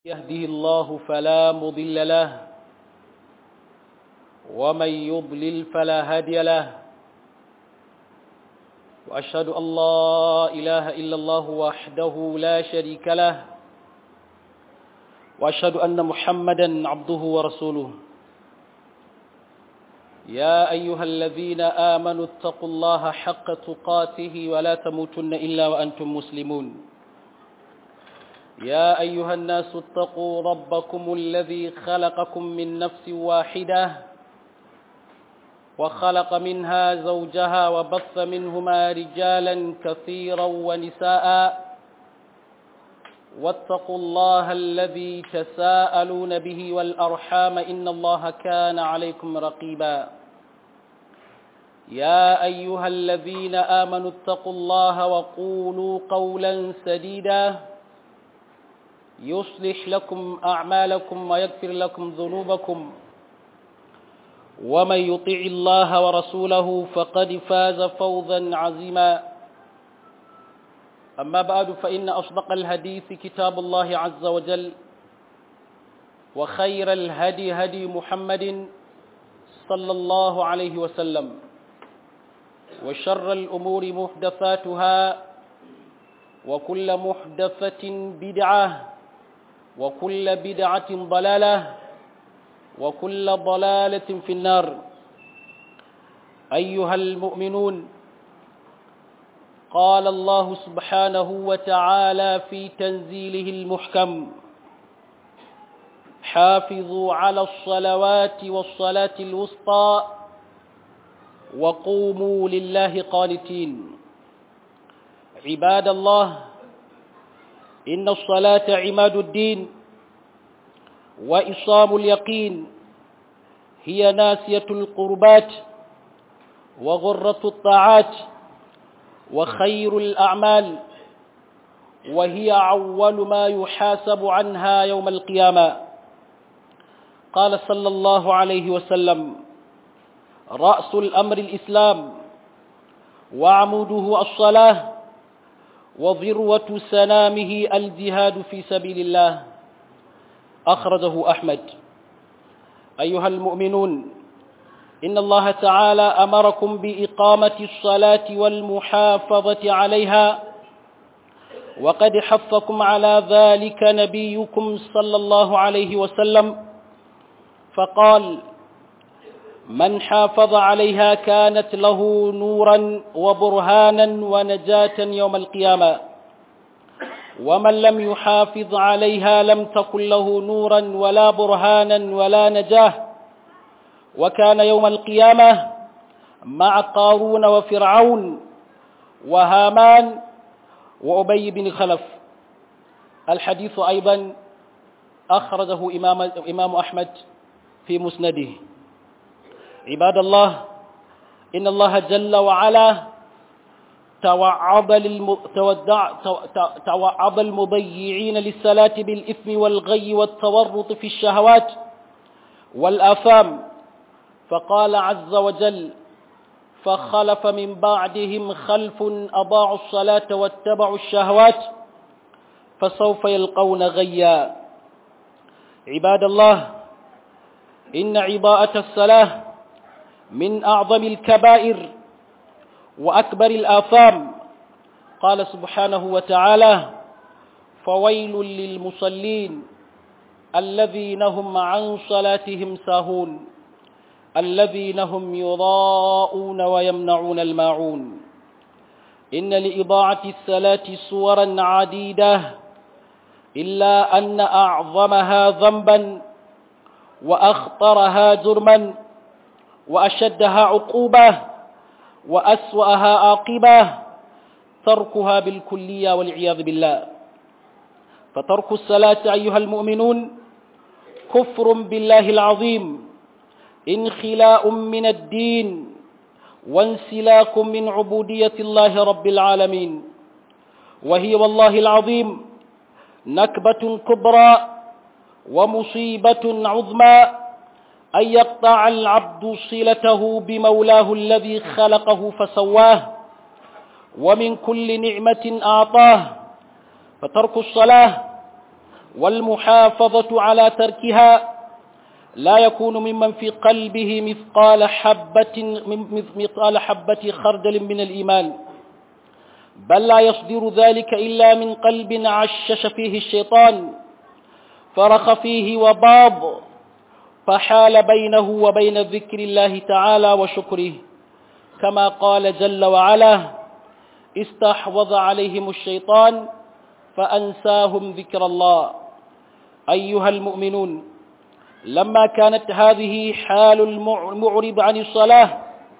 يهده الله فلا مضل له ومن يضلل فلا هادي له وأشهد أن لا إله إلا الله وحده لا شريك له وأشهد أن محمدا عبده ورسوله يا أيها الذين آمنوا اتقوا الله حق تقاته ولا تموتن إلا وأنتم مسلمون يا أيها الناس اتقوا ربكم الذي خلقكم من نفس واحدة وخلق منها زوجها وبث منهما رجالا كثيرا ونساء واتقوا الله الذي تساءلون به والأرحام إن الله كان عليكم رقيبا يا أيها الذين آمنوا اتقوا الله وقولوا قولا سديدا يصلح لكم أعمالكم ويغفر لكم ذنوبكم ومن يطع الله ورسوله فقد فاز فوزا عظيما أما بعد فإن أصدق الحديث كتاب الله عز وجل وخير الهدي هدي محمد صلى الله عليه وسلم وشر الأمور محدثاتها وكل محدثة بدعة وكل بدعة ضلالة وكل ضلالة في النار أيها المؤمنون قال الله سبحانه وتعالى في تنزيله المحكم حافظوا على الصلوات والصلاة الوسطى وقوموا لله قانتين عباد الله إن الصلاة عماد الدين وإصام اليقين هي ناسية القربات وغرة الطاعات وخير الأعمال وهي أول ما يحاسب عنها يوم القيامة قال صلى الله عليه وسلم رأس الأمر الإسلام وعموده الصلاة وذروة سنامه الجهاد في سبيل الله أخرجه أحمد أيها المؤمنون إن الله تعالى أمركم بإقامة الصلاة والمحافظة عليها وقد حفكم على ذلك نبيكم صلى الله عليه وسلم فقال من حافظ عليها كانت له نورا وبرهانا ونجاة يوم القيامة ومن لم يحافظ عليها لم تكن له نورا ولا برهانا ولا نجاه وكان يوم القيامة مع قارون وفرعون وهامان وأبي بن خلف الحديث أيضا أخرجه إمام, إمام أحمد في مسنده عباد الله إن الله جل وعلا توعظ, للم... تودع... توعظ المضيعين للصلاة بالإثم والغي والتورط في الشهوات والآثام فقال عز وجل فخلف من بعدهم خلف أضاعوا الصلاة واتبعوا الشهوات فسوف يلقون غيا عباد الله إن عباءة الصلاة من أعظم الكبائر وأكبر الآثام قال سبحانه وتعالى فويل للمصلين الذين هم عن صلاتهم ساهون الذين هم يضاءون ويمنعون الماعون إن لإضاعة الصلاة صورا عديدة إلا أن أعظمها ذنبا وأخطرها جرما وأشدها عقوبة وأسوأها عاقبة تركها بالكلية والعياذ بالله فترك الصلاة أيها المؤمنون كفر بالله العظيم انخلاء من الدين وانسلاك من عبودية الله رب العالمين وهي والله العظيم نكبة كبرى ومصيبة عظمى أن يقطع العبد صلته بمولاه الذي خلقه فسواه ومن كل نعمة أعطاه فترك الصلاة والمحافظة على تركها لا يكون ممن في قلبه مثقال حبة مثقال حبة خردل من الإيمان بل لا يصدر ذلك إلا من قلب عشش فيه الشيطان فرخ فيه وباض فحال بينه وبين ذكر الله تعالى وشكره كما قال جل وعلا استحوذ عليهم الشيطان فأنساهم ذكر الله أيها المؤمنون لما كانت هذه حال المعرض عن الصلاة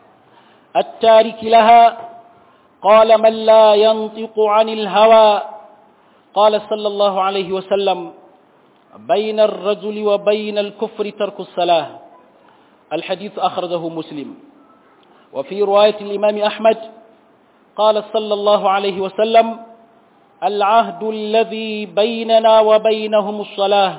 التارك لها قال من لا ينطق عن الهوى قال صلى الله عليه وسلم بين الرجل وبين الكفر ترك الصلاة الحديث أخرجه مسلم وفي رواية الإمام أحمد قال صلى الله عليه وسلم العهد الذي بيننا وبينهم الصلاة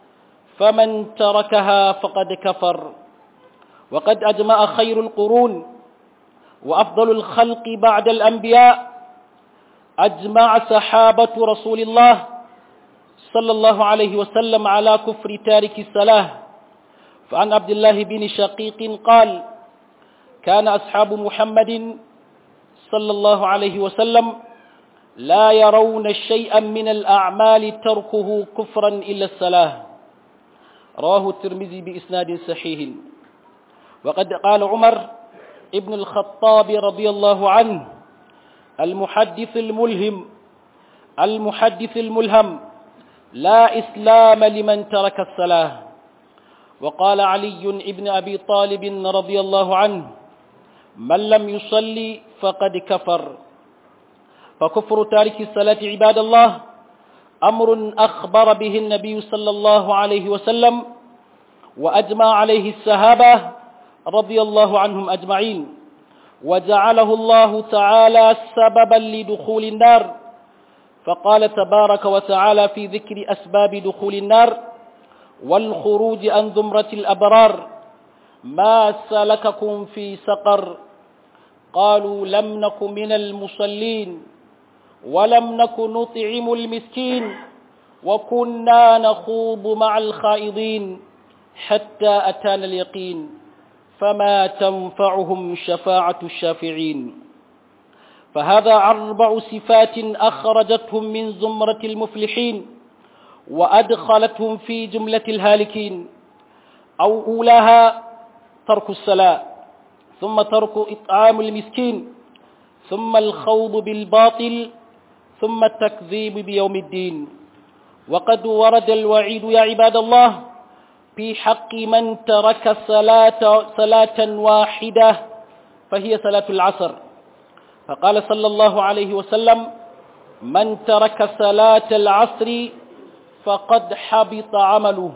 فمن تركها فقد كفر وقد أجمع خير القرون وأفضل الخلق بعد الأنبياء أجمع صحابة رسول الله صلى الله عليه وسلم على كفر تارك الصلاة فعن عبد الله بن شقيق قال كان أصحاب محمد صلى الله عليه وسلم لا يرون شيئا من الأعمال تركه كفرا إلا الصلاة رواه الترمذي بإسناد صحيح وقد قال عمر ابن الخطاب رضي الله عنه المحدث الملهم المحدث الملهم لا إسلام لمن ترك الصلاة وقال علي ابن أبي طالب رضي الله عنه من لم يصلي فقد كفر فكفر تارك الصلاة عباد الله أمر أخبر به النبي صلى الله عليه وسلم وأجمع عليه السهابة رضي الله عنهم أجمعين وجعله الله تعالى سببا لدخول النار فقال تبارك وتعالى في ذكر أسباب دخول النار والخروج عن زمرة الأبرار ما سلككم في سقر قالوا لم نك من المصلين ولم نك نطعم المسكين وكنا نخوض مع الخائضين حتى أتانا اليقين فما تنفعهم شفاعة الشافعين فهذا أربع صفات أخرجتهم من زمرة المفلحين وأدخلتهم في جملة الهالكين أو أولاها ترك الصلاة ثم ترك إطعام المسكين ثم الخوض بالباطل ثم التكذيب بيوم الدين وقد ورد الوعيد يا عباد الله في حق من ترك صلاة, صلاة واحدة فهي صلاة العصر فقال صلى الله عليه وسلم من ترك صلاة العصر فقد حبط عمله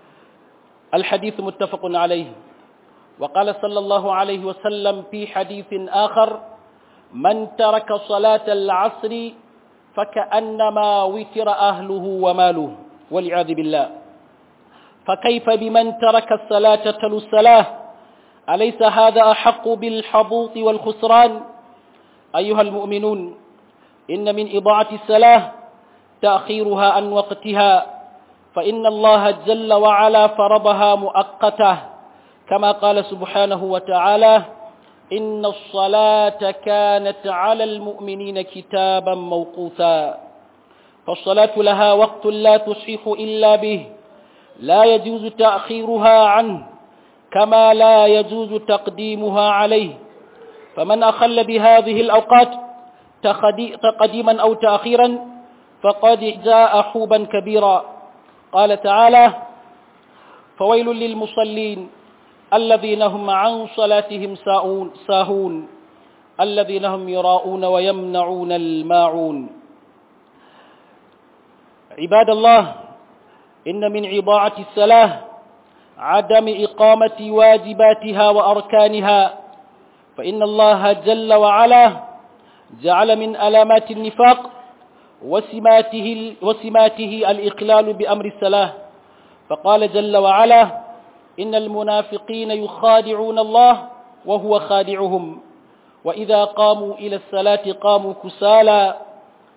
الحديث متفق عليه وقال صلى الله عليه وسلم في حديث آخر من ترك صلاة العصر فكأنما وتر أهله وماله والعياذ بالله فكيف بمن ترك الصلاة تلو الصلاة أليس هذا أحق بالحبوط والخسران أيها المؤمنون إن من إضاعة الصلاة تأخيرها عن وقتها فإن الله جل وعلا فرضها مؤقته كما قال سبحانه وتعالى إن الصلاة كانت على المؤمنين كتابا موقوتا فالصلاة لها وقت لا تصح إلا به لا يجوز تأخيرها عنه كما لا يجوز تقديمها عليه فمن أخل بهذه الأوقات تقديما أو تأخيرا فقد جاء حوبا كبيرا قال تعالى فويل للمصلين الذين هم عن صلاتهم ساهون, ساهون الذين هم يراءون ويمنعون الماعون عباد الله إن من عضاعة الصلاة عدم إقامة واجباتها وأركانها فإن الله جل وعلا جعل من ألامات النفاق وسماته, وسماته الإقلال بأمر الصلاة فقال جل وعلا إن المنافقين يخادعون الله وهو خادعهم وإذا قاموا إلى الصلاة قاموا كسالى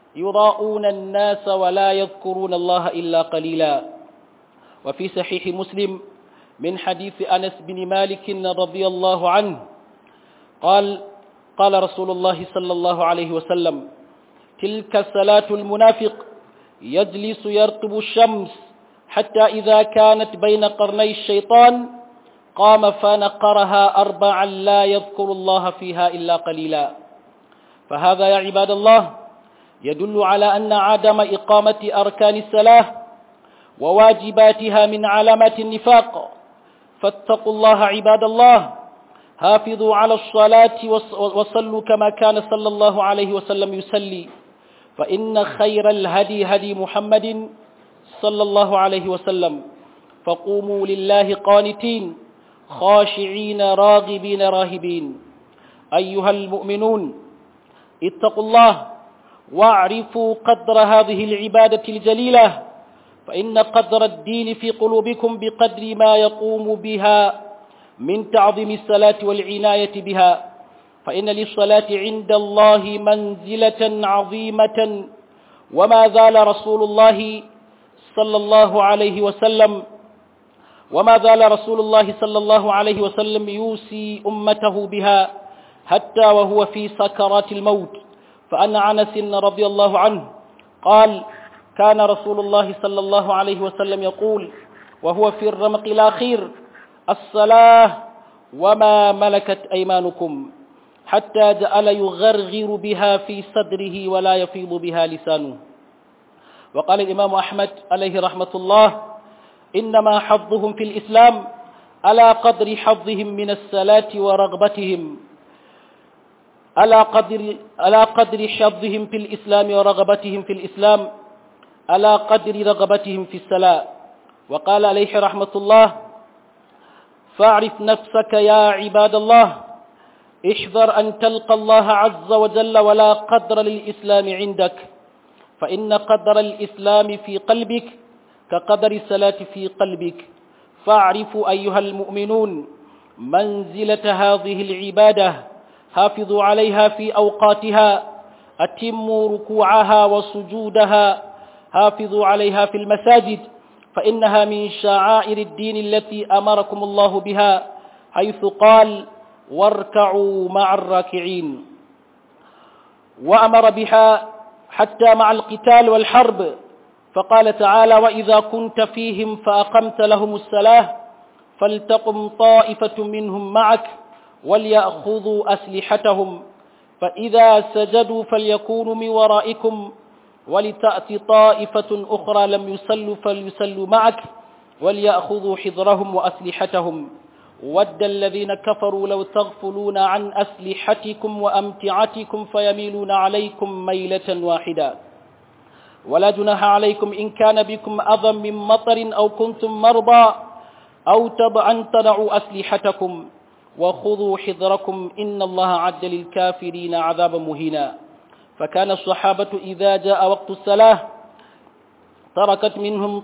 يضاءون الناس ولا يذكرون الله إلا قليلا وفي صحيح مسلم من حديث أنس بن مالك رضي الله عنه قال قال رسول الله صلى الله عليه وسلم تلك صلاة المنافق يجلس يرقب الشمس حتى إذا كانت بين قرني الشيطان قام فنقرها أربعا لا يذكر الله فيها إلا قليلا فهذا يا عباد الله يدل على أن عدم إقامة أركان الصلاة وواجباتها من علامات النفاق فاتقوا الله عباد الله حافظوا على الصلاة وصلوا كما كان صلى الله عليه وسلم يصلي فإن خير الهدي هدي محمد صلى الله عليه وسلم فقوموا لله قانتين خاشعين راغبين راهبين أيها المؤمنون اتقوا الله واعرفوا قدر هذه العبادة الجليلة فإن قدر الدين في قلوبكم بقدر ما يقوم بها من تعظيم الصلاة والعناية بها فإن للصلاة عند الله منزلة عظيمة وما زال رسول الله صلى الله عليه وسلم وما زال رسول الله صلى الله عليه وسلم يوصي أمته بها حتى وهو في سكرات الموت فأن عنس رضي الله عنه قال كان رسول الله صلى الله عليه وسلم يقول وهو في الرمق الأخير الصلاة وما ملكت أيمانكم حتى جعل يغرغر بها في صدره ولا يفيض بها لسانه وقال الإمام أحمد عليه رحمة الله إنما حظهم في الإسلام على قدر حظهم من الصلاة ورغبتهم على قدر على قدر حظهم في الإسلام ورغبتهم في الإسلام على قدر رغبتهم في الصلاة وقال عليه رحمة الله فاعرف نفسك يا عباد الله احذر أن تلقى الله عز وجل ولا قدر للإسلام عندك فإن قدر الإسلام في قلبك كقدر الصلاة في قلبك فاعرفوا أيها المؤمنون منزلة هذه العبادة حافظوا عليها في أوقاتها أتموا ركوعها وسجودها حافظوا عليها في المساجد فإنها من شعائر الدين التي أمركم الله بها حيث قال واركعوا مع الراكعين وأمر بها حتى مع القتال والحرب فقال تعالى وإذا كنت فيهم فأقمت لهم الصلاة فلتقم طائفة منهم معك وليأخذوا أسلحتهم فإذا سجدوا فليكونوا من ورائكم ولتأتي طائفة أخرى لم يصلوا فليصلوا معك وليأخذوا حذرهم وأسلحتهم ود الذين كفروا لو تغفلون عن أسلحتكم وأمتعتكم فيميلون عليكم ميلة واحدة ولا جناح عليكم إن كان بكم أذى من مطر أو كنتم مرضى أو تضعا تضعوا أسلحتكم وخذوا حذركم إن الله عد للكافرين عذابا مهينا فكان الصحابة إذا جاء وقت الصلاة تركت منهم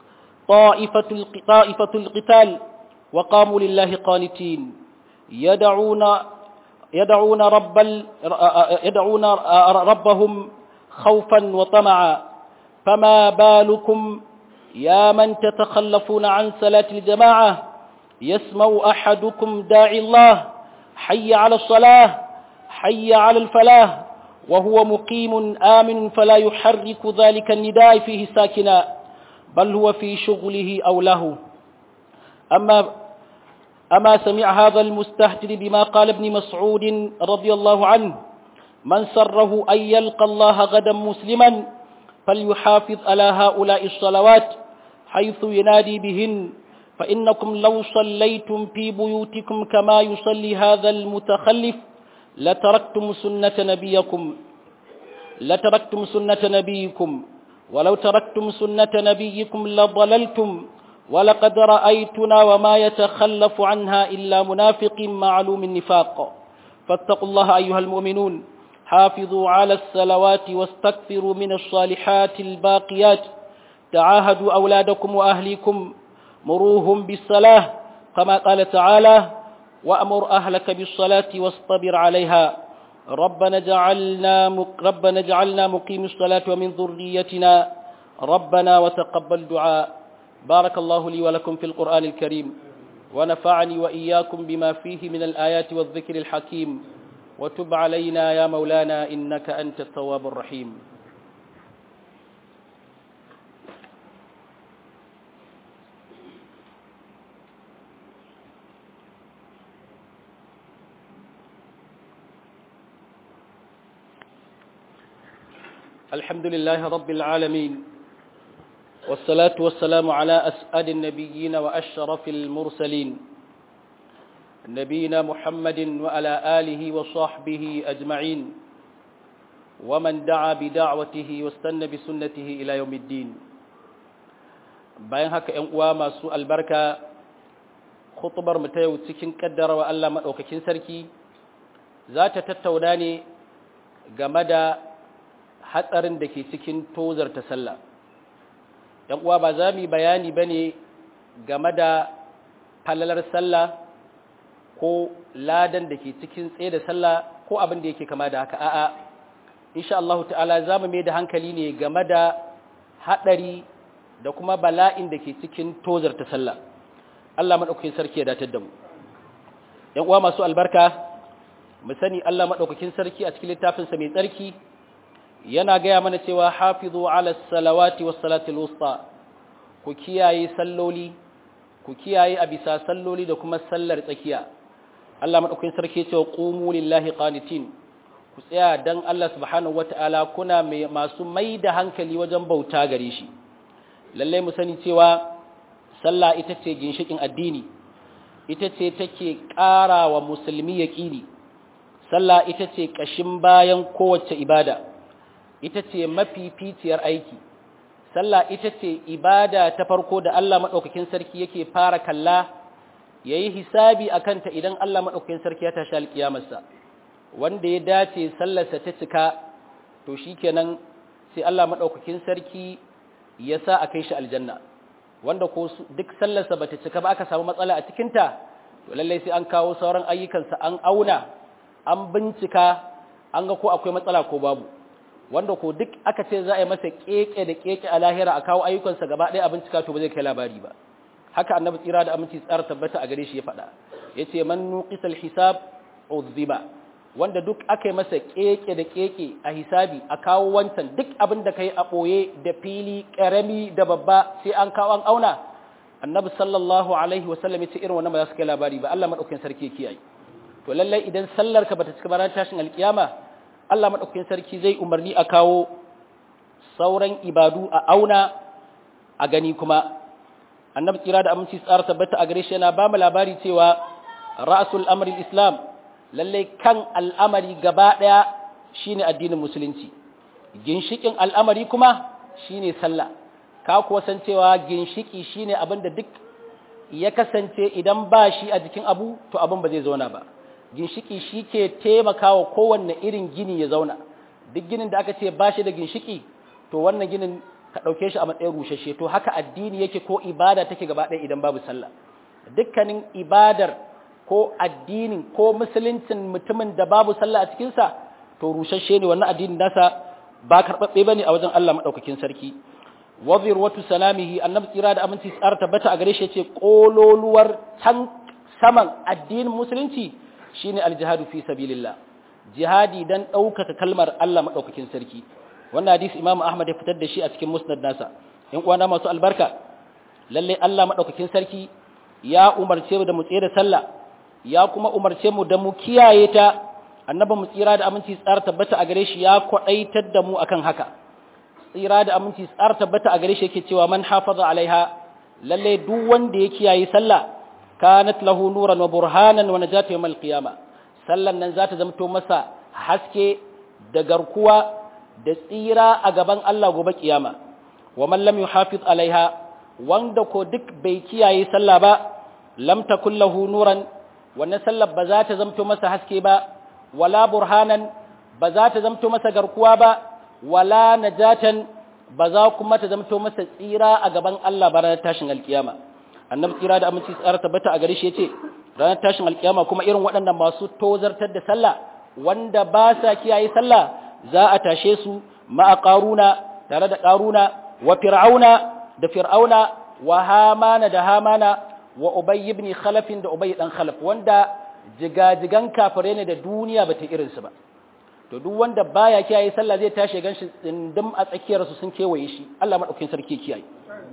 طائفة طائفة القتال وقاموا لله قانتين يدعون يدعون رب يدعون ربهم خوفا وطمعا فما بالكم يا من تتخلفون عن صلاة الجماعة يسمع أحدكم داعي الله حي على الصلاة حي على الفلاح وهو مقيم آمن فلا يحرك ذلك النداء فيه ساكنا بل هو في شغله أو له أما أما سمع هذا المستهتر بما قال ابن مسعود رضي الله عنه من سره أن يلقى الله غدا مسلما فليحافظ على هؤلاء الصلوات حيث ينادي بهن فإنكم لو صليتم في بيوتكم كما يصلي هذا المتخلف لتركتم سنة نبيكم لتركتم سنة نبيكم ولو تركتم سنة نبيكم لضللتم ولقد رأيتنا وما يتخلف عنها إلا منافق معلوم النفاق فاتقوا الله أيها المؤمنون حافظوا على الصلوات واستكثروا من الصالحات الباقيات تعاهدوا أولادكم وأهليكم مروهم بالصلاة كما قال تعالى وأمر أهلك بالصلاة واصطبر عليها ربنا جعلنا ربنا جعلنا مقيم الصلاة ومن ذريتنا ربنا وتقبل دعاء بارك الله لي ولكم في القرآن الكريم ونفعني وإياكم بما فيه من الآيات والذكر الحكيم وتب علينا يا مولانا إنك أنت التواب الرحيم الحمد لله رب العالمين والصلاة والسلام على أسعد النبيين وأشرف المرسلين نبينا محمد وعلى آله وصحبه أجمعين ومن دعا بدعوته واستنى بسنته إلى يوم الدين bayan haka ‘yan uwa masu albarka khutubar mu ta yau cikin kaddara wa Allah maɗaukakin sarki za ta tattauna ne game da hatsarin da ke cikin tozar ta sallah ‘yan uwa ba za mu bayani ba ne game da falalar sallah ko ladan da ke cikin tsaye da sallah ko abin da yake kama da haka a'a insha Allah ta'ala za mu mai da hankali ne game da haɗari da kuma bala'in da ke cikin tozar ta sallah Allah maɗaukakin sarki ya datar da mu ‘yan uwa masu albarka mu sani Allah maɗaukakin sarki a cikin littafinsa mai tsarki yana gaya mana cewa hafizu ala salawati was salatul wusta ku kiyaye salloli ku kiyaye a bisa salloli da kuma sallar tsakiya Allah madaukakin sarki ya ce wa qumu lillahi qanitin ku tsaya dan Allah subhanahu wataala kuna mai masu mai da hankali wajen bauta gare shi lalle mu sani cewa sallah ita ce ginshikin addini ita ce take ƙara wa musulmi yaqini sallah ita ce kashin bayan kowace ibada ita ce mafificiyar aiki sallah ita ce ibada ta farko da Allah maɗaukakin sarki yake fara kalla ya yi hisabi a kanta idan Allah maɗaukakin sarki ya tashi alƙiyamarsa wanda ya dace sallarsa ta cika to shi kenan sai Allah maɗaukakin sarki ya sa a kai shi aljanna wanda ko duk sallarsa ba ta cika ba aka samu matsala a cikinta to lallai sai an kawo sauran ayyukansa an auna an bincika an ga ko akwai matsala ko babu wanda ko duk aka ce za a yi masa keke da keke a lahira a kawo ayyukansa gaba ɗaya a bincika to ba zai kai labari ba haka annabi tsira da aminci tsara tabbata a gare shi ya faɗa ya ce man nuqisal hisab uzziba wanda duk aka yi masa keke da keke a hisabi a kawo wancan duk abin da kai a ɓoye da fili ƙarami da babba sai an kawo an auna annabi sallallahu alaihi wasallam ya ce irin wannan ba za su kai labari ba Allah madaukakin sarki ya kiyaye to lallai idan sallar ka bata cika ba ran tashin alkiyama Allah madaukakin sarki zai umarni a kawo sauran ibadu a auna a gani kuma annabi tsira da aminci tsara tabbata a gare shi yana ba mu labari cewa ra'sul amri islam lalle kan al'amari gaba daya shine addinin musulunci ginshikin al'amari kuma shine sallah ka kuwa san cewa ginshiki shine abin da duk ya kasance idan ba shi a jikin abu to abin ba zai zauna ba ginshiki shi ke taimakawa kowanne irin gini ya zauna duk ginin da aka ce ba shi da ginshiki to wannan ginin ka ɗauke shi a matsayin rushashe to haka addini yake ko ibada take gaba ɗaya idan babu sallah dukkanin ibadar ko addinin ko musuluncin mutumin da babu sallah a cikinsa to rushashe ne wannan addinin nasa ba karɓaɓɓe ba ne a wajen Allah maɗaukakin sarki wazir watu salamihi annabi tsira da aminci tsara tabbata a gare shi ce ƙololuwar can saman addinin musulunci shine aljihadu fi sabilillah jihadi dan ɗaukaka kalmar Allah maɗaukakin sarki wannan hadisi Imam Ahmad ya fitar da shi a cikin musnad nasa in uwana masu albarka lalle Allah maɗaukakin sarki ya umarce mu da mu tsere sallah ya kuma umarce mu da mu kiyaye ta annabi mu tsira da aminci tsara tabbata a gare shi ya kwadaitar da mu akan haka tsira da aminci tsara tabbata a gare shi yake cewa man hafaza alaiha lalle duk wanda ya kiyaye sallah kanat lahu nuran wa burhanan wa najatu yawmal qiyama sallan nan zata zamto masa haske da garkuwa da tsira a gaban Allah gobe kiyama wa man lam yuhafiz alaiha wanda ko duk bai kiyaye sallah ba lam takul lahu nuran wannan sallar ba za ta zamto masa haske ba wala burhanan ba za ta zamto masa garkuwa ba wala najatan ba za kuma ta zamto masa tsira a gaban Allah ba ranar tashin alkiyama annabi tsira da aminci tsara tabbata a gare shi yace ranar tashin alkiyama kuma irin waɗannan masu tozartar da sallah wanda ba sa kiyaye sallah za a tashe su ma'a qaruna tare da qaruna wa fir'auna da fir'auna wa hamana da hamana wa ubay ibn khalaf da ubay dan khalaf wanda jigajigan kafire ne da duniya bata irin su ba to duk wanda baya kiyaye sallah zai tashi ganshi tsindim a tsakiyar su sun kewaye shi Allah madaukakin sarki kiyaye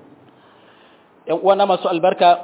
ƴan uwana masu albarka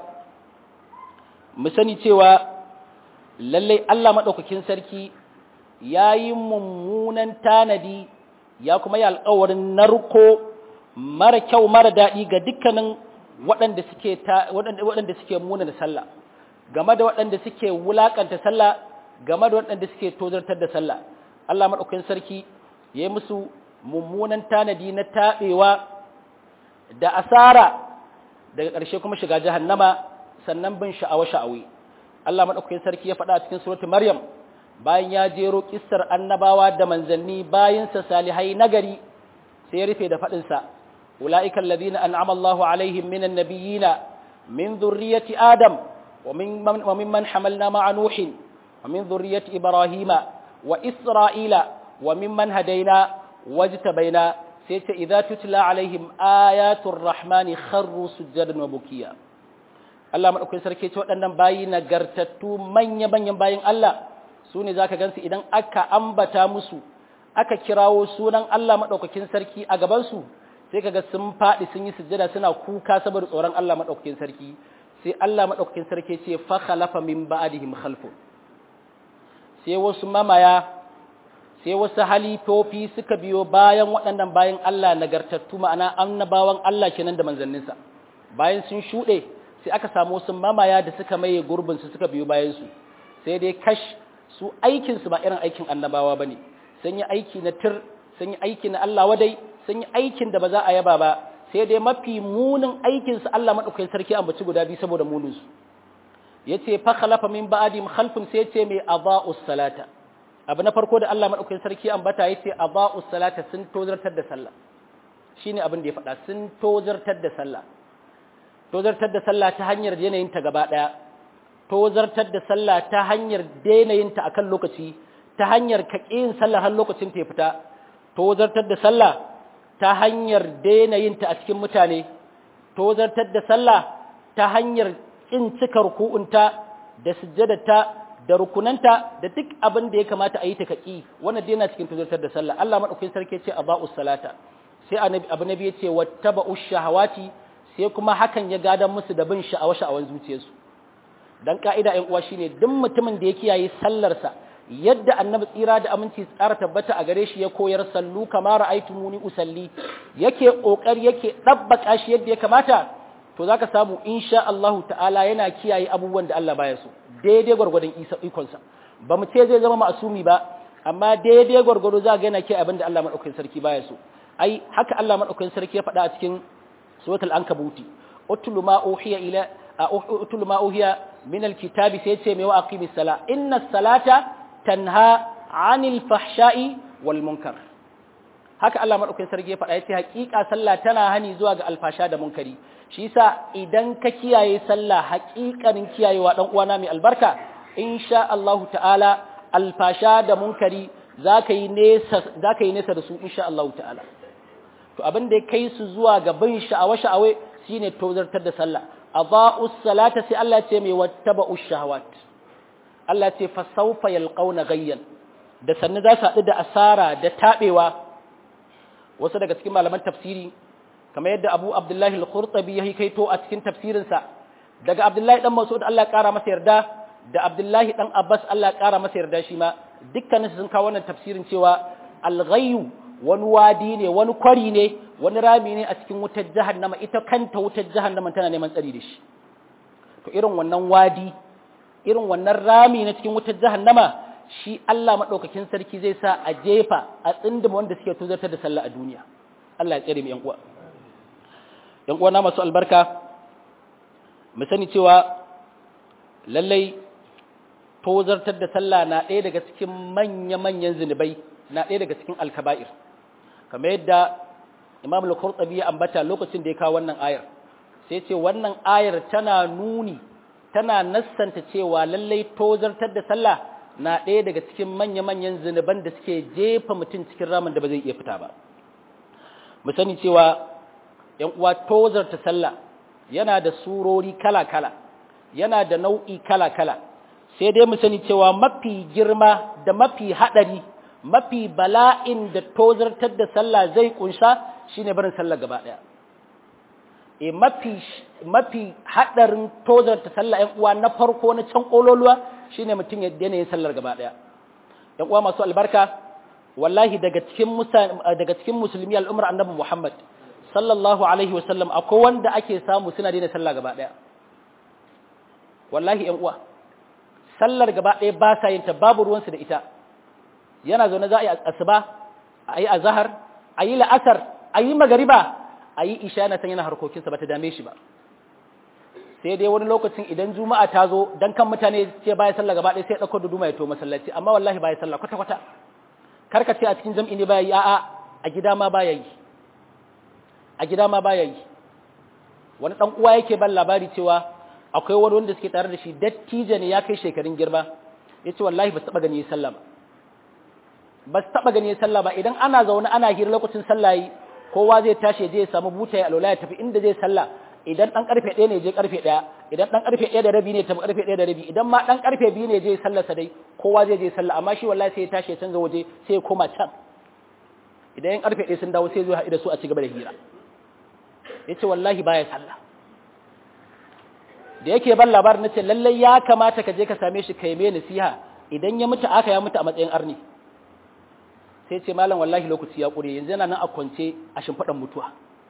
mu sani cewa lallai Allah madaukakin sarki yayi mummunan tanadi ya kuma yi alƙawarin narko mara kyau mara daɗi ga dukkanin waɗanda suke waɗanda suke muna da sallah game da waɗanda suke wulakanta sallah game da waɗanda suke tozartar da sallah Allah maɗaukakin sarki ya yi musu mummunan tanadi na taɓewa da asara daga ƙarshe kuma shiga jahannama sannan bin sha'awa sha'awi Allah maɗaukakin sarki ya faɗa a cikin suratul Maryam bayan ya jero kissar annabawa da manzanni bayansa salihai nagari sai ya rufe da faɗinsa أولئك الذين أنعم الله عليهم من النبيين من ذرية آدم ومن وممن حملنا مع نوح ومن ذرية إبراهيم وإسرائيل وممن هدينا واجتبينا سيت إذا تتلى عليهم آيات الرحمن خروا سجدا وبكيا Allah madaukakin sarki ce waɗannan bayi nagartattu manya manyan bayin Allah su ne zaka gansu idan aka ambata musu aka kirawo sunan Allah madaukakin sarki a gaban su sai kaga sun faɗi sun yi sujjada suna kuka saboda tsoron Allah madaukakin sarki sai Allah madaukakin sarki ce fa khalafa min ba'dihim khalfun sai wasu mamaya sai wasu halifofi suka biyo bayan waɗannan bayan Allah nagartattu ma'ana annabawan Allah kenan da manzanninsa bayan sun shuɗe sai aka samu wasu mamaya da suka maye gurbin su suka biyo bayan su sai dai kash su aikin su ba irin aikin annabawa bane sun yi aiki na tir sun yi aiki na Allah wadai sun yi aikin da ba za a yaba ba sai dai mafi munin aikinsu Allah maɗaukakin sarki ambaci guda biyu saboda muninsu ya ce fa khalafa min ba'adim khalfun sai ce mai aba'us salata abu na farko da Allah maɗaukakin sarki ambata ya ce aba'us salata sun tozartar da sallah shine abin da ya faɗa sun tozartar da sallah tozartar da sallah ta hanyar yanayin ta gaba ɗaya tozartar da sallah ta hanyar dainayin ta akan lokaci ta hanyar kaƙin sallah har lokacin ta ya fita tozartar da sallah ta hanyar daina yin ta a cikin mutane tozartar da sallah ta hanyar in cika ruku'unta da sujjadata da rukunanta da duk abin da ya kamata a yi ta kaki wannan dai yana cikin tozartar da sallah Allah madaukakin sarki ce aba'us salata sai abu nabi ya ce wattaba'ush shahawati sai kuma hakan ya gadan musu da bin sha'awa sha'awan zuciyarsu dan ka'ida ɗan uwa shine duk mutumin da ya kiyaye sallarsa yadda annabi tsira da aminci tsara tabbata a gare shi ya koyar sallu kama ra'aytumuni usalli yake kokari yake dabbaka shi yadda ya kamata to zaka samu insha Allah ta'ala yana kiyaye abubuwan da Allah baya so daidai gwargwadon isa ikon sa ba mu ce zai zama ma'asumi ba amma daidai gwargwado za ga yana kiyaye abin da Allah madaukakin sarki baya so ai haka Allah madaukakin sarki ya faɗa a cikin suratul ankabuti utlu ma uhiya ila utlu ma uhiya min alkitabi sai ce mai wa aqimis sala inna salata tanha anil fahsha'i wal munkar haka Allah madaukakin sarki ya faɗa yace haƙiƙa sallah tana hani zuwa ga alfasha da munkari shi yasa idan ka kiyaye sallah haƙiƙanin kiyayewa dan uwana mai albarka insha Allah ta'ala alfasha da munkari zaka yi nesa zaka yi nesa da su insha Allah ta'ala to abin da ya kai su zuwa ga bin sha'awa sha'awe shine tozartar da sallah adaa'us salata sai Allah ce mai wattaba'ush shahawat Allah ce fa sawfa yalqauna gayyan da sannu za su haɗu da asara da taɓewa wasu daga cikin malaman tafsiri kamar yadda Abu Abdullahi al-Qurtubi ya kaito a cikin tafsirinsa daga Abdullahi dan Mas'ud Allah ya ƙara masa yarda da Abdullahi dan Abbas Allah ya ƙara masa yarda shi ma dukkanin sun kawo wannan tafsirin cewa al-ghayyu wani wadi ne wani kwari ne wani rami ne a cikin wutar jahannama ita kanta wutar jahannama tana neman tsari da shi to irin wannan wadi irin wannan rami na cikin wutar jahannama shi Allah madaukakin sarki zai sa a jefa a tsindima wanda suke tozartar da sallah a duniya Allah ya tsare mu yan uwa yan uwa na masu albarka mu sani cewa lallai tozartar da sallah na ɗaya daga cikin manya-manyan zunubai na ɗaya daga cikin alkaba'ir kamar yadda imam al-qurtubi ya ambata lokacin da ya kawo wannan ayar sai ce wannan ayar tana nuni tana nassanta cewa lallai tozartar da sallah na ɗaya daga cikin manya-manyan zunuban da suke jefa mutum cikin ramin da ba zai iya fita ba mu sani cewa ‘yan uwa tozarta sallah yana da surori kala-kala yana da nau'i kala-kala sai dai mu sani cewa mafi girma da mafi haɗari mafi bala'in da tozartar da sallah zai kunsha shine barin sallah gaba ɗaya e mafi mafi haɗarin tozarta sallah ‘yan uwa na farko na can ƙololuwa shine mutum ya daina yin sallar gaba ɗaya ‘yan uwa masu albarka wallahi daga cikin daga cikin musulmi al'ummar annabi Muhammad sallallahu alaihi wasallam akwai wanda ake samu suna daina sallah gaba daya wallahi ƴan uwa sallar gaba daya ba sa yin ta babu ruwansu da ita yana zaune za a yi asuba a yi azhar a yi la'asar a yi magariba a yi isha na san yana harkokinsa ba ta dame shi ba sai dai wani lokacin idan juma'a ta zo dan kan mutane ce baya sallah gaba daya sai ya dauko duduma ya to masallaci amma wallahi baya sallah kwata kwata karka ce a cikin jam'i ne baya yi a'a a gida ma baya yi a gida ma baya yi wani dan uwa yake ban labari cewa akwai wani wanda suke tare da shi dattijo ne ya kai shekarun girma yace wallahi ba su taba gani sallah ba ba su taba gani sallah ba idan ana zaune ana hira lokacin sallah yi kowa zai tashi ya je ya samu buta ya alwala ya tafi inda zai sallah idan dan karfe 1 ne je karfe 1 idan dan karfe 1 da rabi ne tafi karfe 1 da rabi idan ma dan karfe 2 ne je sallarsa dai kowa zai je sallah amma shi wallahi sai ya tashi ya canza waje sai ya koma can idan yan karfe 1 sun dawo sai zo haɗu da su a cigaba da hira yace wallahi baya sallah da yake ban labarin nace lalle ya kamata ka je ka same shi kai mai nasiha idan ya mutu aka ya mutu a matsayin arni sai ce malam wallahi lokaci ya kure yanzu yana nan a kwance a shimfiɗan mutuwa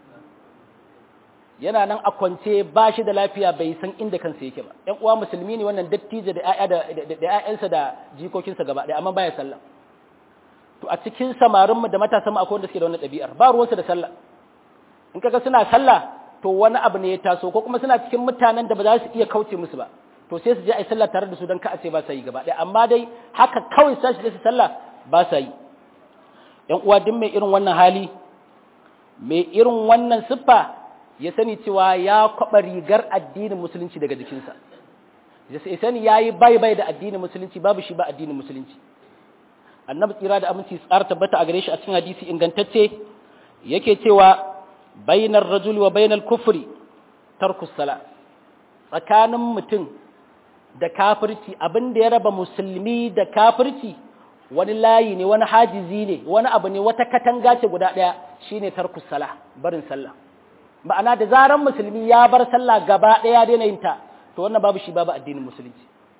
yana nan a kwance ba shi da lafiya bai san inda kansa yake ba ƴan uwa musulmi ne wannan dattijo da ƴaƴa da da ƴaƴansa da jikokinsa gaba ɗaya amma baya sallah to a cikin samarin mu da matasan mu akwai wanda suke da wannan ɗabi'ar ba ruwansu da sallah in kaga suna sallah to wani abu ne ya taso ko kuma suna cikin mutanen da ba za su iya kauce musu ba to sai su je a yi sallah tare da su don ka a ce ba sa yi gaba ɗaya amma dai haka kawai sashi da su sallah ba sa yi ƴan uwa duk mai irin wannan hali mai irin wannan siffa ya sani cewa ya kwaba rigar addinin musulunci daga jikinsa ya sani ya yi bai bai da addinin musulunci babu shi ba addinin musulunci annabi tsira da aminci tsar tabbata a gare shi a cikin hadisi ingantacce yake cewa bainar rajul wa bainal kufri tarkus sala tsakanin mutum da kafirci abin da ya raba musulmi da kafirci wani layi ne wani hajizi ne wani abu ne wata katanga ce guda ɗaya shine tarkus sala barin sallah ma'ana da zaran musulmi ya bar sallah gaba ɗaya daina yin ta to wannan babu shi babu addinin musulunci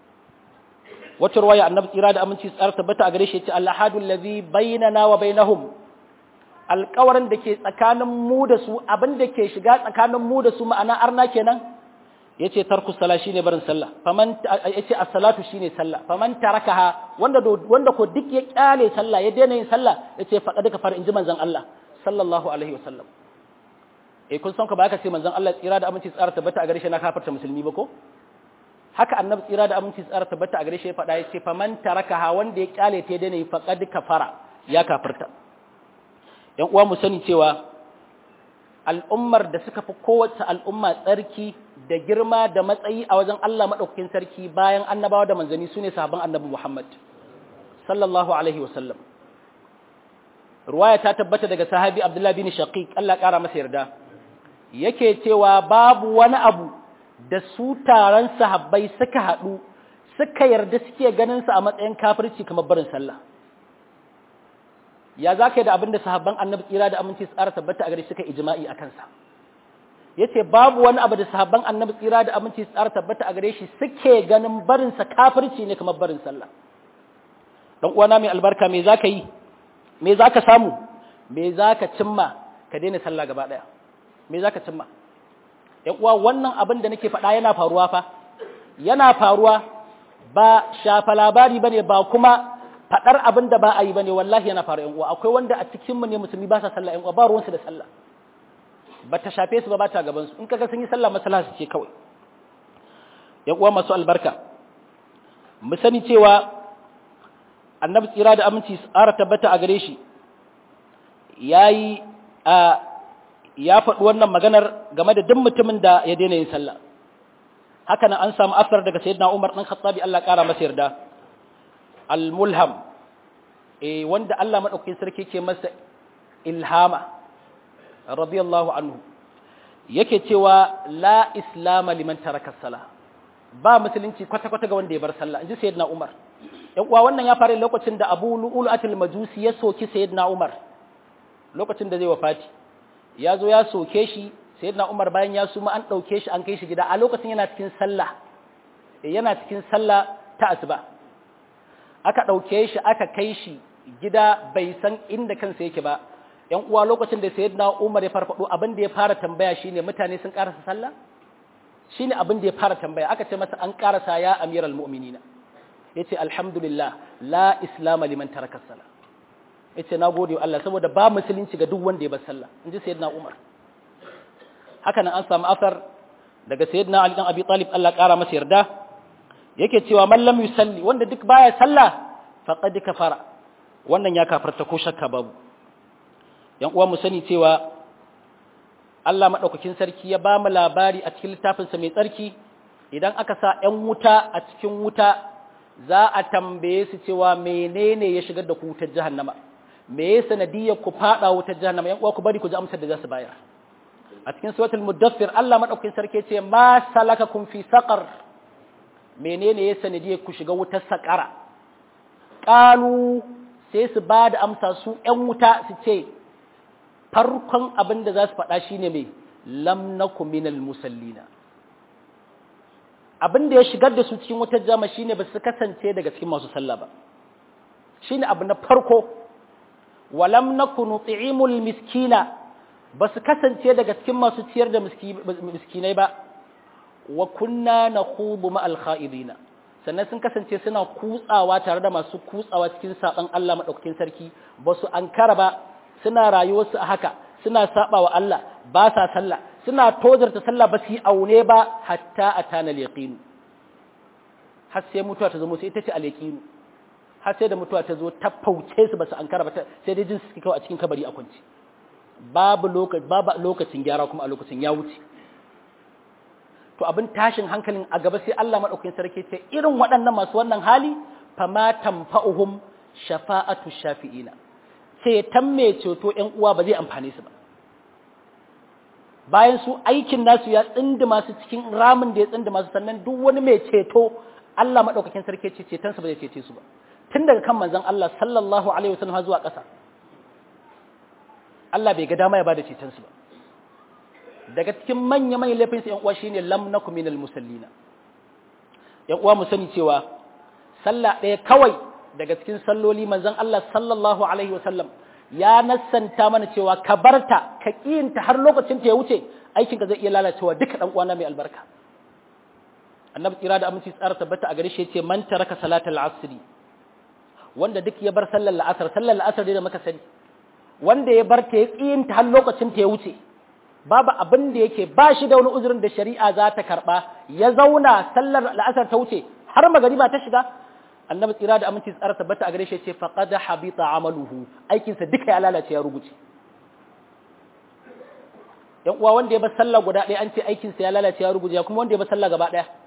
wacce ruwaya annabi tsira da aminci tsara tabbata a gare shi yace al-ahadu allazi bainana wa bainahum alƙawarin da ke tsakanin mu da su abin da ke shiga tsakanin mu da su ma'ana arna kenan yace tarku sala shine barin sallah faman yace as-salatu shine sallah faman tarakaha wanda wanda ko duk ya kyale sallah ya daina yin sallah yace faqad kafara inji manzon Allah sallallahu alaihi wasallam eh kun san ka ba ka ce manzon Allah tsira da aminci tsara tabbata a gare shi na kafarta musulmi ba ko haka annabi tsira da aminci tsara tabbata a gare shi ya faɗa ya ce faman tarakaha wanda ya kyale ta daina yi faqad kafara ya kafirta yan uwa mu sani cewa al'ummar da suka fi kowace al'umma tsarki da girma da matsayi a wajen Allah madaukakin sarki bayan annabawa da manzanni sune sahabban annabi Muhammad sallallahu alaihi wasallam ruwaya ta tabbata daga sahabi Abdullah bin Shaqiq Allah ƙara masa yarda yake cewa babu wani abu da su taron sahabbai suka haɗu suka yarda suke ganin sa a matsayin kafirci kamar barin sallah ya za ka yi da abin da sahabban annabi tsira da aminci tsara tabbata a gare suka ijma'i a kansa ya ce babu wani abu da sahabban annabi tsira da aminci tsara tabbata a gare shi suke ganin barinsa kafirci ne kamar barin sallah dan uwana mai albarka me za ka yi me za ka samu me za ka cimma ka daina sallah gaba ɗaya me za ka cimma ‘yan uwa wannan abin da nake faɗa yana faruwa fa yana faruwa ba shafa labari ba ne ba kuma faɗar abin da ba a yi ba ne wallahi yana faru ‘yan uwa akwai wanda a cikinmu ne musulmi ba sa sallah ‘yan uwa ba ruwansu da sallah ba ta shafe su ba ba ta gabansu in kaga sun yi sallah masala su ce kawai ‘yan uwa masu albarka mu sani cewa annabi tsira da aminci tsara tabbata a gare shi ya yi ya faɗi wannan maganar game da duk mutumin da ya daina yin sallah haka nan an samu asar daga sayyidina Umar ɗan Khattabi Allah ƙara masa yarda al-mulham eh wanda Allah madaukakin sarki ke masa ilhama radiyallahu anhu yake cewa la islama liman taraka sala ba musulunci kwata kwata ga wanda ya bar sallah inji sayyidina Umar yan uwa wannan ya fara lokacin da Abu Lu'ul atil Majusi ya soki sayyidina Umar lokacin da zai wafati ya zo ya soke shi sayyidina Umar bayan ya suma an dauke shi an kai shi gida a lokacin yana cikin sallah yana cikin sallah ta asuba aka dauke shi aka kai shi gida bai san inda kansa yake ba ‘yan uwa lokacin da sayyidina Umar ya farfado abin da ya fara tambaya shine mutane sun karasa sallah shine abin da ya fara tambaya aka ce masa an karasa ya amiral mu'minina yace alhamdulillah la islam liman taraka sallah yace nagode wa Allah saboda ba musulunci ga duk wanda ya bar sallah inji sayyidina Umar haka nan an samu asar daga sayyidina Ali dan Abi Talib Allah kara masa yarda yake cewa man lam yusalli wanda duk baya sallah faqad kafara wannan ya kafarta ko shakka babu yan uwa mu sani cewa Allah madaukakin sarki ya ba mu labari a cikin littafinsa mai tsarki idan aka sa ƴan wuta a cikin wuta za a tambaye su cewa menene ya shigar da ku wutar jahannama me ya sanadiyar ku fada wutar jahannama yan uwa ku bari ku ji amsar da za su bayar a cikin suratul mudaffir Allah madaukakin sarki ce ma salakakum fi saqar menene ya sanadiyar ku shiga wutar saqara qalu sai su ba da amsa su ƴan wuta su ce farkon abin da za su faɗa shi ne mai lamnaku minal musallina abin da ya shigar da su cikin wutar jama shi ne ba su kasance daga cikin masu sallah ba shi ne abu na farko walam naku nuti'imul miskina ba su kasance daga cikin masu ciyar da miskinai ba wa kunna nakhudu ma'al kha'idina sannan sun kasance suna kutsawa tare da masu kutsawa cikin saban Allah madaukakin sarki ba su ankara ba suna rayuwarsu a haka suna saba wa Allah ba sa sallah suna tozarta sallah ba su yi aune ba hatta a tana yaqinu har sai mutuwa ta zo musu ita ce al-yaqinu har sai da mutuwa ta zo ta fauce su ba su ankara ba sai dai jin su kawai a cikin kabari a kwance babu lokaci babu lokacin gyara kuma a lokacin ya wuce to abin tashin hankalin a gaba sai Allah madaukakin sarki ce irin waɗannan masu wannan hali fama tanfa'uhum shafa'atu shafi'ina ceton mai ceto ‘yan uwa ba zai amfane su ba. Bayan su aikin nasu ya tsindi masu cikin ramin da ya tsindi masu sannan duk wani mai ceto Allah maɗaukakin sarki ce cetonsa ba zai cece su ba. Tun daga kan manzan Allah sallallahu Alaihi wasallam zuwa ƙasa. Allah bai ga dama ya ba da cetonsu ba. Daga cikin manya manyan laifinsu ‘yan uwa shi ne lam na kuminal musallina. ‘Yan uwa mu sani cewa sallah ɗaya kawai daga cikin salloli manzon Allah sallallahu alaihi wasallam ya nassanta mana cewa ka barta ka kiyinta har lokacin ta ya wuce aikin ka zai iya lalacewa duka dan uwana mai albarka annabi tsira da aminci tsara tabbata a gare shi yace man taraka salatal asri wanda duk ya bar sallar la'asar sallar la'asar da muka sani wanda ya bar ta ya kiyinta har lokacin ta ya wuce babu abin da yake ba shi da wani uzurin da shari'a za ta karba ya zauna sallar la'asar ta wuce har magariba ta shiga annabi tsira da aminci tsara tabbata a gare shi ce faqad habita amaluhu aikinsa duka ya lalace ya rubuce yan uwa wanda ya bar sallah guda ɗaya an ce aikinsa ya lalace ya rubuce kuma wanda ya bar sallah gaba ɗaya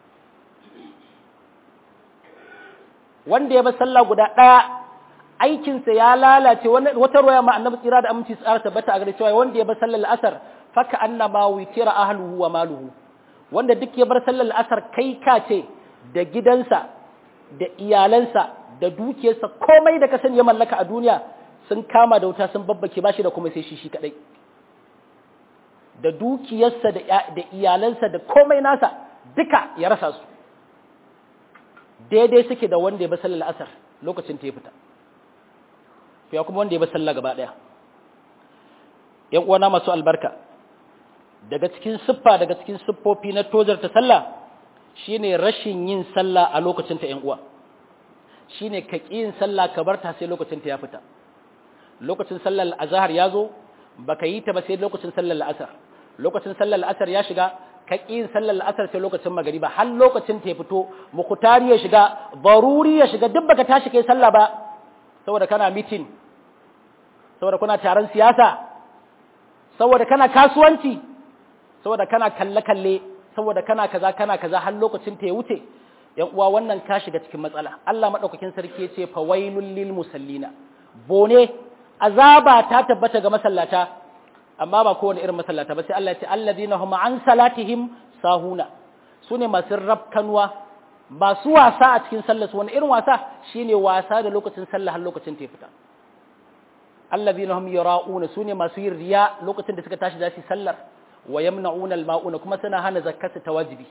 wanda ya bar sallah guda ɗaya aikinsa ya lalace wata roya ma annabi tsira da aminci tsara tabbata a gare cewa wanda ya bar sallar al'asar faka annama witira ahluhu wa maluhu wanda duk ya bar sallar al'asar kai ka ce da gidansa da iyalansa da dukiyarsa komai da ka sani ya mallaka a duniya sun kama da wuta sun babbake bashi da kuma sai shi shi kadai da dukiyarsa da iyalansa da komai nasa duka ya rasa su daidai suke da wanda ya ba sallar asar lokacin ta ya fita to ya kuma wanda ya ba sallah gaba daya yan uwana masu albarka daga cikin siffa daga cikin siffofi na tozarta sallah shine rashin yin sallah a lokacin ta ƴan uwa shine ka ƙi yin sallah ka bar ta sai lokacin ta ya fita lokacin sallar azhar ya zo baka yi ta ba sai lokacin sallar asar lokacin sallar asar ya shiga ka ƙi yin sallar asar sai lokacin magariba har lokacin ta ya fito mukutari ya shiga baruri ya shiga duk baka tashi kai sallah ba saboda kana meeting saboda kuna taron siyasa saboda kana kasuwanci saboda kana kalle-kalle saboda kana kaza kana kaza har lokacin ta ya wuce yan uwa wannan ka shiga cikin matsala Allah madaukakin sarki yace fa wailul lil musallina bone azaba ta tabbata ga masallata amma ba kowane irin masallata ba sai Allah ya ce alladhina hum an salatihim sahuna sune masu rabkanwa masu wasa a cikin sallar su wani irin wasa shine wasa da lokacin sallah har lokacin ta fita alladhina hum yara'una sune masu yin riya lokacin da suka tashi za su sallar wa yamna'una al-ma'una kuma suna hana zakkata ta wajibi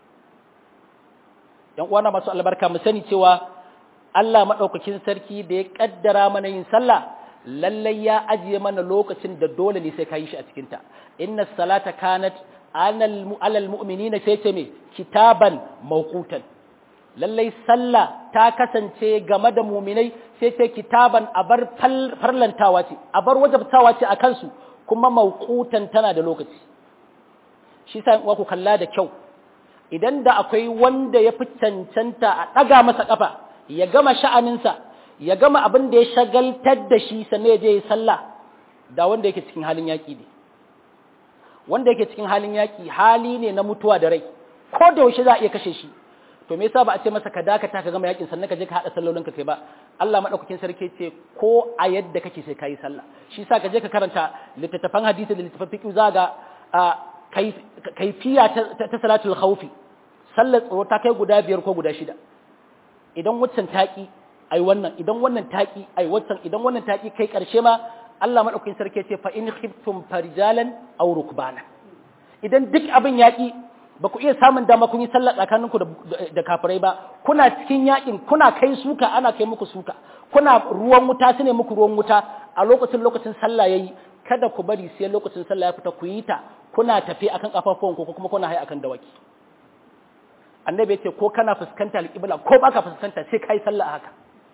yan uwana masu albarka mu sani cewa Allah madaukakin sarki da ya kaddara mana yin sallah lallai ya ajiye mana lokacin da dole ne sai ka yi shi a cikin ta inna salata kanat alal mu'minina sai ce me kitaban mawqutan lallai sallah ta kasance game da muminai sai ce kitaban a bar farlantawa ce a bar wajabtawa ce a kansu kuma mawqutan tana da lokaci shi sa ku kalla da kyau idan da akwai wanda ya fi cancanta a ɗaga masa ƙafa ya gama sha'aninsa ya gama abin da ya shagaltar da shi sannan ya je ya sallah da wanda yake cikin halin yaƙi ne wanda yake cikin halin yaƙi hali ne na mutuwa da rai ko da yaushe za a iya kashe shi to me yasa ba a ce masa ka dakata ka gama yaƙin sannan ka je ka haɗa sallolin ka kai ba Allah madaukakin sarki ce ko a yadda kake sai kayi sallah shi yasa ka je ka karanta littattafan hadisi da littattafan fiqh za ga kaifiya ta salatul khawfi sallar tsoro ta kai guda biyar ko guda shida idan waccan taƙi ai wannan idan wannan taƙi ai waccan idan wannan taƙi kai ƙarshe ma Allah madaukakin sarki ce fa in khiftum farjalan aw rukbana idan duk abin yaƙi ba ku iya samun dama kun yi sallah tsakaninku da kafirai ba kuna cikin yaƙin kuna kai suka ana kai muku suka kuna ruwan wuta su ne muku ruwan wuta a lokacin lokacin sallah yayi kada ku bari sai lokacin sallah ya fita ku yi ta kuna tafi akan kafafuwanku ko kuma kuna haye akan dawaki annabi ya ce ko kana fuskanta alƙibla ko baka fuskanta sai kai sallah haka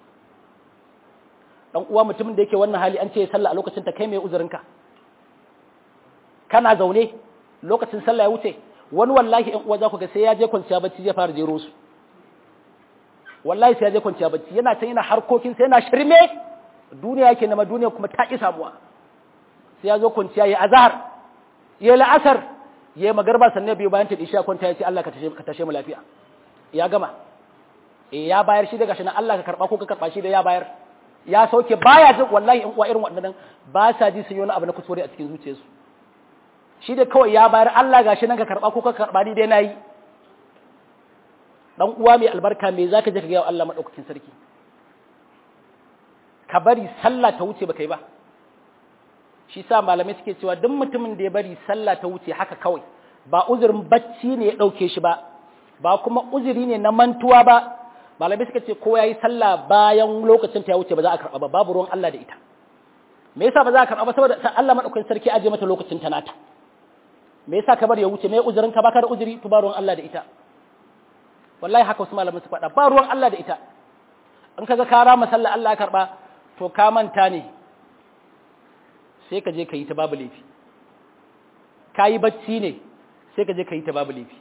dan uwa mutumin da yake wannan hali an ce sallah a lokacin ta kai mai uzurinka kana zaune lokacin sallah ya wuce wani wallahi ɗan uwa za ku ga sai ya je kwanciya bacci zai fara jero su wallahi sai ya je kwanciya bacci yana can yana harkokin sai yana shirme duniya yake nama duniya kuma ta ki samuwa sai ya zo kwanciya ya azhar ya la'asar ya yi magarba sannan biyu bayan ta isha kwanta ya ce Allah ka tashe mu lafiya ya gama eh ya bayar shi daga shi nan Allah ka karba ko ka karba shi da ya bayar ya sauke baya jin wallahi in uwa irin waɗannan ba sa ji sun yi wani abu na kuskure a cikin zuciyarsu shi da kawai ya bayar Allah gashi nan ka karba ko ka karba ni dai nayi dan uwa mai albarka me zaka je ka ga Allah madaukakin sarki ka bari sallah ta wuce baka yi ba shi sa malamai suke cewa duk mutumin da ya bari sallah ta wuce haka kawai ba uzurin bacci ne ya dauke shi ba ba kuma uzuri ne na mantuwa ba malamai suka ce ko yayi sallah bayan lokacin ta ya wuce ba za a karba ba babu ruwan Allah da ita me yasa ba za a karba ba saboda Allah madaukakin sarki aje mata lokacin ta nata me yasa ka bar ya wuce me uzurin ka baka da uzuri to ba ruwan Allah da ita wallahi haka wasu malamai su faɗa ba ruwan Allah da ita in kaga ka rama sallah Allah ya karba to ka manta ne sai ka je ka yi ta babu laifi ka yi bacci ne sai ka je ka yi ta babu laifi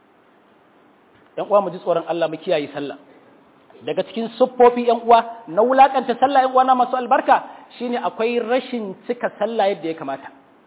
‘yan uwa mu ji tsoron Allah mu kiyaye sallah daga cikin siffofi ‘yan uwa na wulakanta sallah ‘yan uwa na masu albarka shine akwai rashin cika sallah yadda ya kamata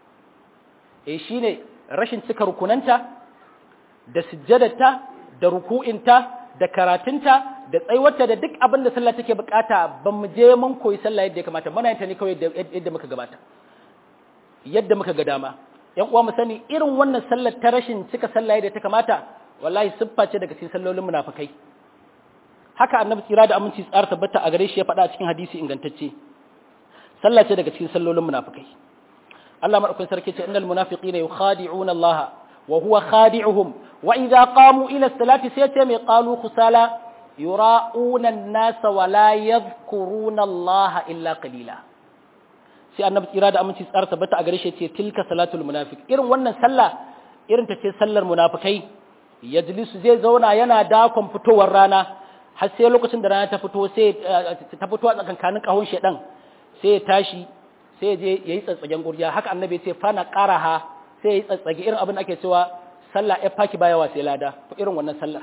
eh shine rashin cika rukunanta da sujjadarta da ruku'inta da karatunta da tsaiwarta da duk abin da sallah take bukata ba mu je mun koyi sallah yadda ya kamata muna yin ta ne kawai yadda muka gabata yadda muka ga dama yan uwa mu sani irin wannan sallar ta rashin cika sallah yadda ta kamata wallahi siffa ce daga cikin sallolin munafikai haka annabi tsira da aminci tsara tabbata a gare shi ya faɗa a cikin hadisi ingantacce sallah ce daga cikin sallolin munafikai Allah madaukakin sarki ce innal munafiqina yukhadi'una Allah wa huwa khadi'uhum wa idza qamu ila salati sai ce mai qalu khusala yura'una an-nasa wa la yadhkuruna Allah illa qalila sai annabi tsira da aminci tsara tabbata a gare shi ce tilka salatul munafiq irin wannan sallah irin ta ce sallar munafikai yajlisu zai zauna yana dakon fitowar rana har sai lokacin da rana ta fito sai ta fito a tsakankanin kahon shedan sai ya tashi sai ya je yayi tsatsagen gurja haka annabi ya ce fana qaraha sai yayi tsatsage irin abin da ake cewa sallah ya faki bayawa sai lada irin wannan sallar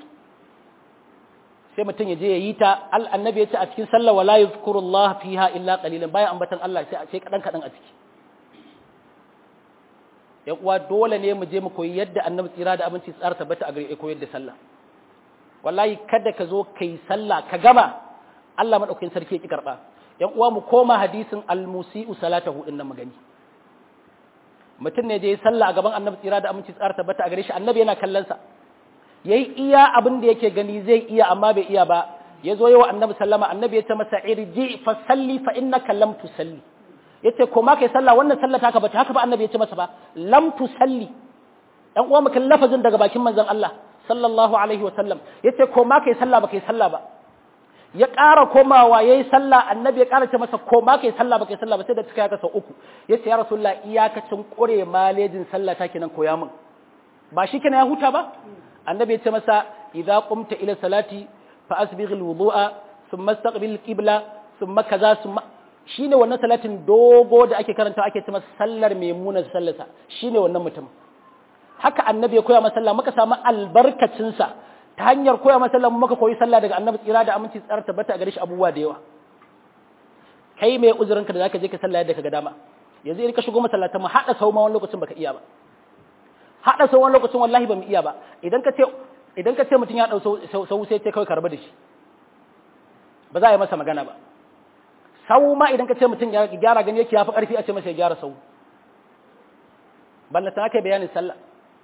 sai mutum ya je ya yi ta annabi ya ce a cikin sallah wala yuzkurullah fiha illa qalilan baya ambatan Allah sai sai kadan kadan a ciki ya uwa dole ne mu je mu koyi yadda annabi tsira da abinci tsara tabbata a gare koyar da sallah wallahi kada ka zo kai sallah ka gama Allah madaukakin sarki ya ki karba yan uwa mu koma hadisin al-musi'u salatahu din nan magani mutum ne je yi sallah a gaban annabi tsira da aminci tsara tabbata a gare shi annabi yana kallon sa yayi iya abin da yake gani zai iya amma bai iya ba ya zo yawa annabi sallama annabi ya ce masa irji fa salli fa innaka lam tusalli yace ko ma kai sallah wannan sallah ta ka bata haka ba annabi ya ce masa ba lam tusalli dan uwa mukan lafazin daga bakin manzon Allah sallallahu alaihi wa sallam yace ko ma kai sallah ba kai sallah ba ya ƙara komawa yayi sallah annabi ya ƙara ce masa ko ma kai sallah ba kai sallah ba sai da cika sau uku yace ya rasulullah iyakacin kure malejin sallah ta kenan koya min ba shi kenan ya huta ba annabi ya ce masa idza qumta ila salati fa asbigh alwudu'a thumma istaqbil alqibla thumma kaza thumma shine wannan salatin dogo da ake karanta ake ce masa sallar maimuna sallarsa shine wannan mutum haka annabi ya koya masa sallah muka samu albarkacin sa ta hanyar koya masa sallah muka koyi sallah daga annabi tsira da aminci tsara tabbata a gare shi abubuwa da yawa kai mai uzurin ka da zaka je ka sallah yadda ka ga dama yanzu in ka shigo masallatan mu hada sau ma wani lokacin baka iya ba hada sau wani lokacin wallahi ba mu iya ba idan ka ce idan ka ce mutum ya dau sau sai ce kawai ka rabu da shi ba za a yi masa magana ba sau ma idan ka ce mutum ya gyara gani yake ya fi ƙarfi a ce masa ya gyara sau ballata aka bayanin sallah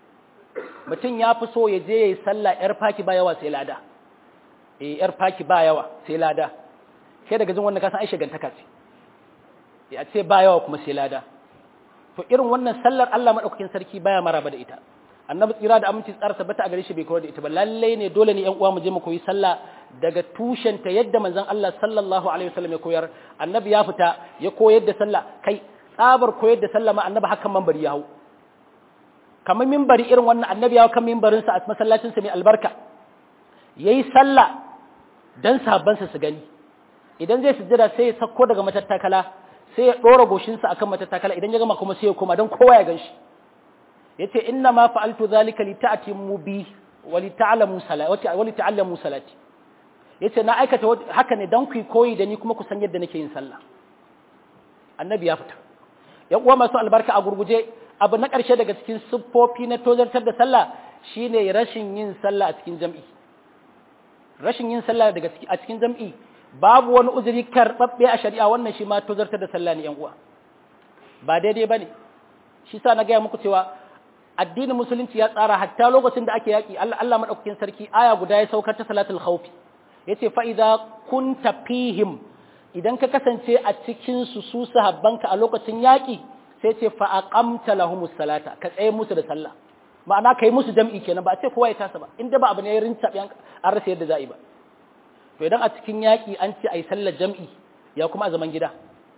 mutum ya fi so ya je ya yi sallah yar faki ba yawa sai lada eh yar faki ba yawa sai lada sai daga jin wannan kasan ai shagantaka ce ya ce ba yawa kuma sai lada to irin wannan sallar Allah madaukakin sarki baya maraba da ita annabi tsira da aminci tsara tabbata a gare shi bai koyar da ita ba lalle ne dole ne yan uwa mu je mu koyi sallah daga tushenta yadda manzon Allah sallallahu alaihi wasallam ya koyar annabi ya fita ya koyar da sallah kai tsabar koyar da sallah ma annabi hakan manbari ya hau kamar minbari irin wannan annabi ya kan minbarin sa a masallacin sa mai albarka yayi sallah dan sahabban sa su gani idan zai sujjada sai ya sako daga matattakala sai ya dora goshin sa akan matattakala idan ya gama kuma sai ya koma dan kowa ya ganshi yace inna ma fa'altu dhalika li ta'timu bi wa li ta'lamu salati wa li ta'lamu salati yace na aikata haka ne dan ku koyi da ni kuma ku san yadda nake yin sallah annabi ya fita yan uwa masu albarka a gurguje abu na ƙarshe daga cikin siffofi na tozartar da sallah shine rashin yin sallah a cikin jam'i rashin yin sallah daga a cikin jam'i babu wani uzuri karɓaɓɓe a shari'a wannan shi ma tozartar da sallah ne yan uwa ba daidai bane shi sa na gaya muku cewa addinin musulunci ya tsara hatta lokacin da ake yaƙi Allah Allah madaukakin sarki aya guda ya saukar ta salatul khawfi yace fa idza kunta fihim idan ka kasance a cikin su su sahabbanka a lokacin yaƙi sai ce fa aqamta lahumus salata ka tsaye musu da sallah ma'ana kai musu jam'i kenan ba a ce kowa ya tasa ba inda ba abu ne ya rinta an rasa yadda za'i ba to idan a cikin yaƙi an ce ai sallar jam'i ya kuma a zaman gida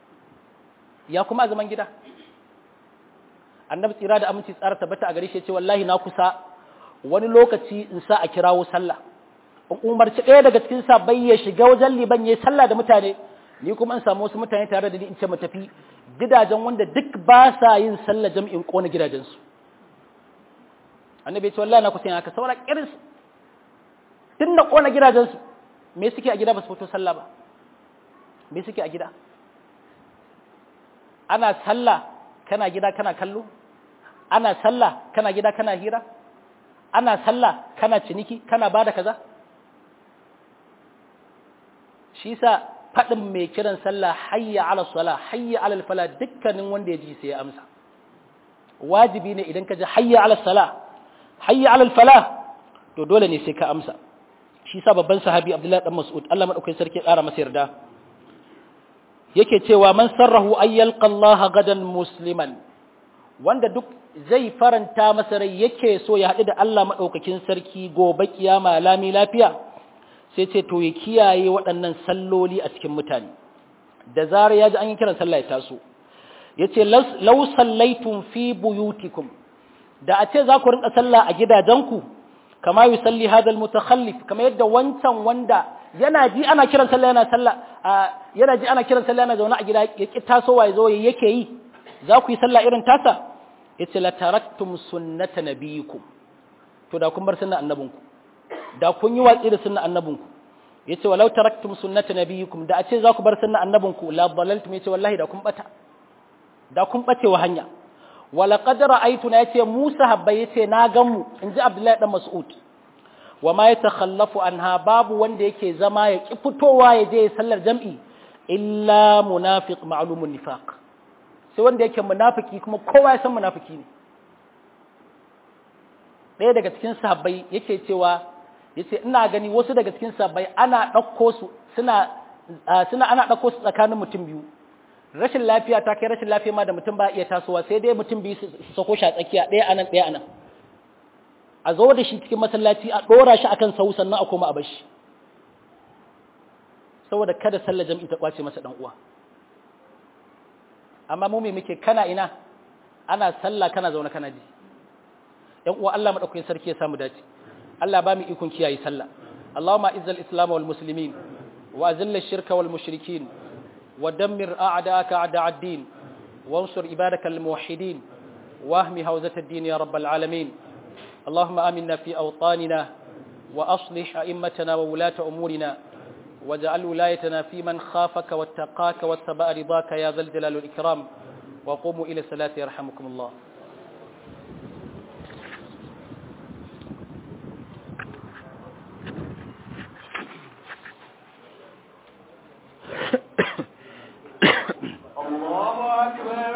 ya kuma a zaman gida annabi tsira da aminci tsara tabbata a gare shi ce wallahi na kusa wani lokaci in sa a kirawo sallah in umarci ɗaya daga cikin sabai ya shiga wajen liban ya sallah da mutane ni kuma in samu wasu mutane tare da ni in ce mu tafi gidajen wanda duk ba sa yin sallah jam'in kona gidajensu annabi ya ce wallahi na kusa yin haka saboda kiris tun na kona gidajensu me suke a gida ba su fito sallah ba me suke a gida ana sallah kana gida kana kallo ana sallah kana gida kana hira ana sallah kana ciniki kana bada kaza shi sa faɗin mai kiran sallah hayya ala sala hayya ala fala dukkanin wanda ya ji sai ya amsa wajibi ne idan ka ji hayya ala sala hayya ala fala to dole ne sai ka amsa shi sa babban sahabi abdullahi dan mas'ud Allah madaukakin sarki ya ƙara masa yarda yake cewa man sarrahu ayyalqa Allah gadan musliman wanda duk zai faranta masa rai yake so ya haɗu da Allah maɗaukakin sarki gobe kiyama lami lafiya sai ce to ya kiyaye waɗannan salloli a cikin mutane da zarar ya ji an yi kiran sallah ya taso ya ce lau sallaitun fi buyutikum da a ce za ku rinka sallah a gidajenku kama yi salli hadal mutakhallif kama yadda wancan wanda yana ji ana kiran sallah yana sallah yana ji ana kiran sallah yana zaune a gida ya ki tasowa ya zo yake yi za ku yi sallah irin tasa yace la taraktum sunnata nabiyikum to da kun bar sunnan annabinku da kun yi watsi da sunnan annabinku yace walau taraktum sunnata nabiyikum da a ce za ku bar sunnan annabinku la dalaltum yace wallahi da kun bata da kun bace wa hanya wala qad ra'aytuna yace Musa habba yace na gan mu inji Abdullahi dan Mas'ud wa ma yatakhallafu anha babu wanda yake zama ya ki fitowa ya je sallar jam'i illa munafiq ma'lumun nifaq sai wanda yake munafiki kuma kowa ya san munafiki ne ɗaya daga cikin sahabbai yake cewa yace ina gani wasu daga cikin sahabbai ana ɗauko su suna suna ana ɗauko su tsakanin mutum biyu rashin lafiya ta kai rashin lafiya ma da mutum ba iya tasowa sai dai mutum biyu su sako shi a tsakiya ɗaya anan ɗaya anan a zo da shi cikin masallaci a ɗora shi akan sau sannan a koma a bar shi saboda kada sallar jam'i ta kwace masa dan uwa amma mu me muke kana ina ana sallah kana zaune kana ji yan uwa Allah madaukakin sarki ya samu dace Allah ba mu ikon kiyaye sallah Allahumma izzal islam wal muslimin wa azil ash-shirka wal mushrikin wa dammir a'da'aka a'da' ad-din wansur ibadaka al muwahhidin واهم هوزة الدين يا رب العالمين اللهم آمنا في أوطاننا وأصلح أئمتنا وولاة أمورنا واجعل ولايتنا في من خافك واتقاك واتبع رضاك يا ذا الجلال والإكرام وقوموا إلى الصلاة يرحمكم الله الله أكبر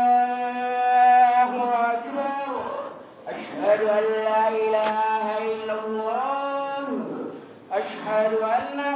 الله أكبر أشهد أن لا إله إلا الله أشهد أن